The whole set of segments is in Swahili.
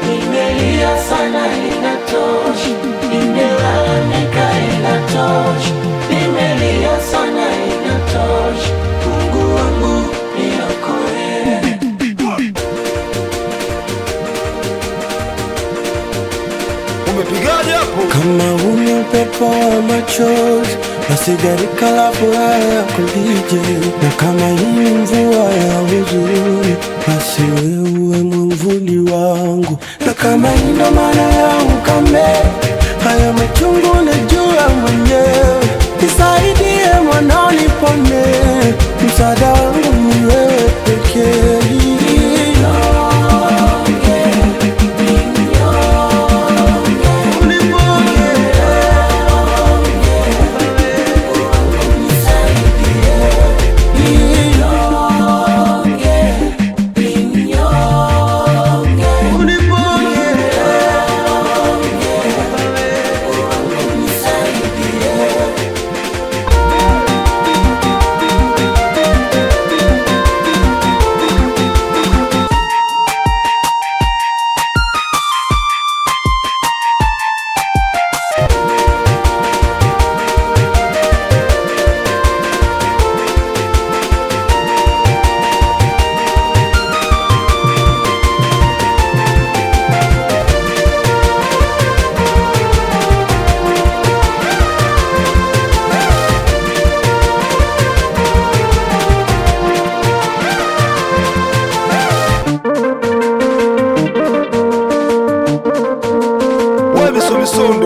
Nimelia sana inatosha, nimelalamika inatosha, nimelia sana inatosha. Mungu wangu niokoe. Umepigaje hapo? Kama ule upepo wa machozi nasigarika la furaha ya kulije, na kama hii mvua ya huzuni, basi wewe mwamvuli wangu, na kama hii ndo maana ya ukame, haya machungu najua mwenyewe, nisaidie mwana nipone, msaada wangu ni wewe pekee. Wewe miso misondo.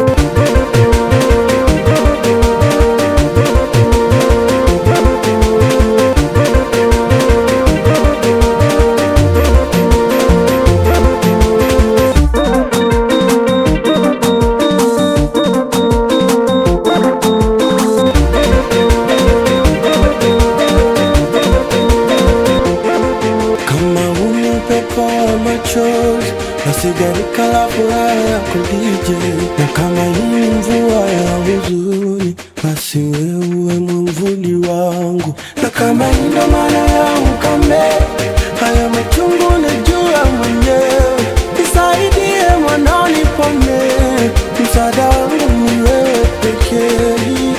Kama ule upepo wa machozi nasigarika la furaha ya kulije, na kama hii mvua ya huzuni, basi wewe mwamvuli wangu, na kama hii ndo maana ya ukame, haya machungu najua mwenyewe, nisaidie mwana nipone, msaada wangu ni wewe pekee.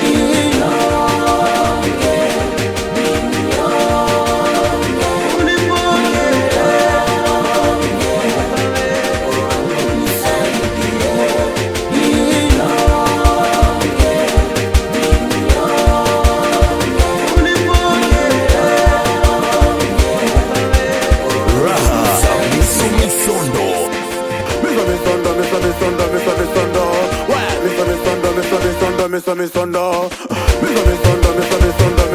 Miso misondo, miso misondo, miso misondo. Wewe miso misondo, miso misondo, miso misondo. Miso misondo, miso misondo,